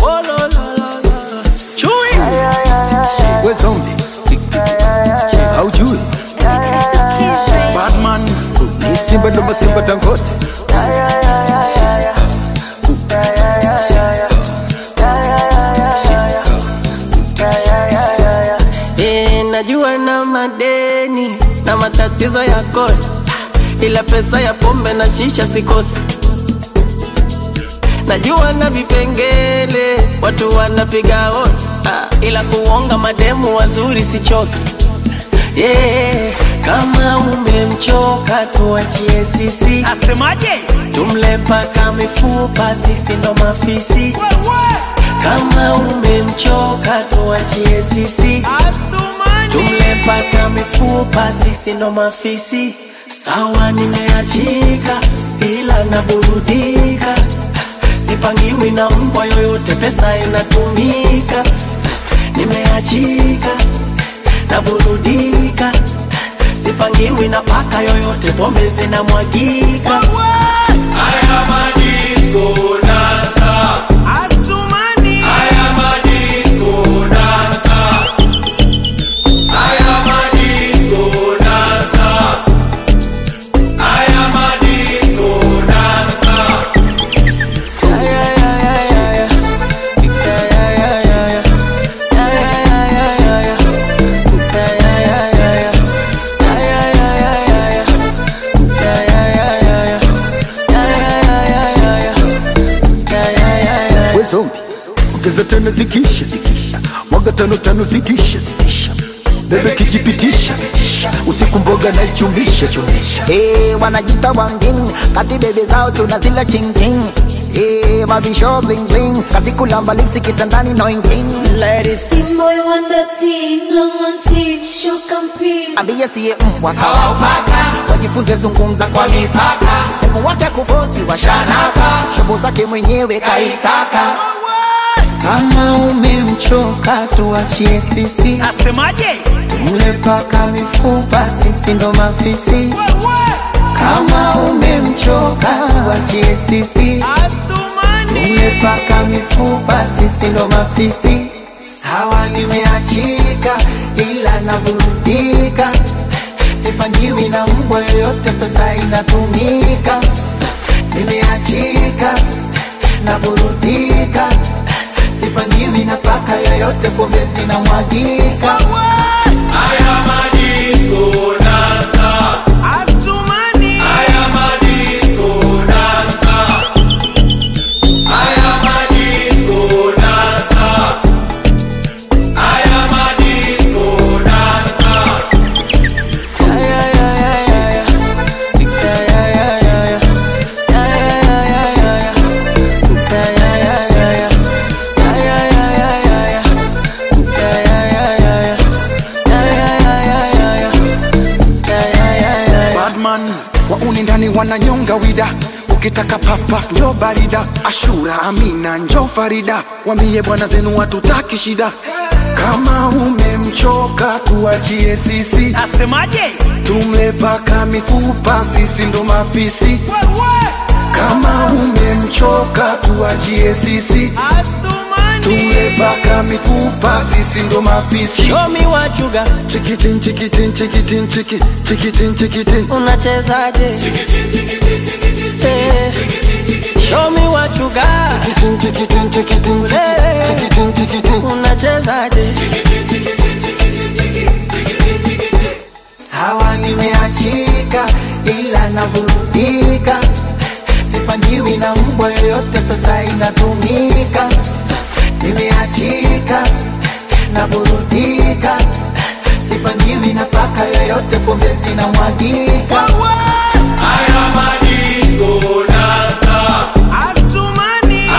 Oh, la, la, la, la. Chui. we zombi haujui batman ni simba ndo masimba tangote Eh, najua na madeni na matatizo ya kodi, ila pesa ya pombe na shisha sikosi. Najua na vipengele watu wanapiga hodi, ah, ila kuonga mademu wazuri sichoki. Yeah, kama umemchoka tuachie sisi, Asemaje? tumle paka mifupa, sisi ndo mafisi. Kama umemchoka tuachie sisi, tumle paka mifupa, sisi ndo mafisi. Sawa, nimeachika ila naburudika, sipangiwi na mbwa yoyote, pesa inatumika. Nimeachika naburudika, sipangiwi na paka yoyote, pombe zinamwagika. Asumani. we zombi ongeza tano zikisha zikisha mwaga tano tano zitisha zitisha bebe kijipitisha usiku mboga na ichumisha chumisha Hey, wanajita wangin kati bebe zao tunazila chingking Hey, mavisho bling bling kazi kulamba lipsi kitandani no ingin Ladies Team boy wonder teen, long on teen, show campaign. ambie siye mbwa kawaupaka wajifunze zungumza kwa mipaka hebu wake kufosi washanaka shobo zake mwenyewe kaitaka kama umemchoka tuachie sisi Asemaje? mle paka mifupa sisi ndo mafisi kama umemchoka wachie sisi Asumani. umepaka mifupa sisi ndo mafisi sawa nimeachika ila naburudika sipangiwi na mbwa yoyote pesa inatumika nimeachika naburudika sipangiwi na paka yoyote pombe zinamwagika Asumani. badman wauni ndani wananyonga wida ukitaka pafpaf njo barida ashura amina njo farida wambie bwana zenu watutaki shida kama umemchoka tuachie sisi Asemaje? tumle paka mifupa sisi ndo mafisi kama umemchoka tuachie sisi tumle Asumani. paka mifupa sisi ndo mafisi Show me what you got, chikitin chikitin chikitin chiki chikitin chikitin unachezaje? Eh, Show me what you got, chikitin chikitin chikitin Eh. chikitin chikitin unachezaje? sawa nimeachika ila naburudika sipangiwi na mbwa yoyote pesa inatumika nimeachika naburudika sipangiwi na paka yoyote pombe zinamwagika Asumani.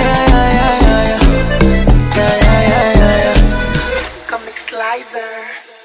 Comic Slicer.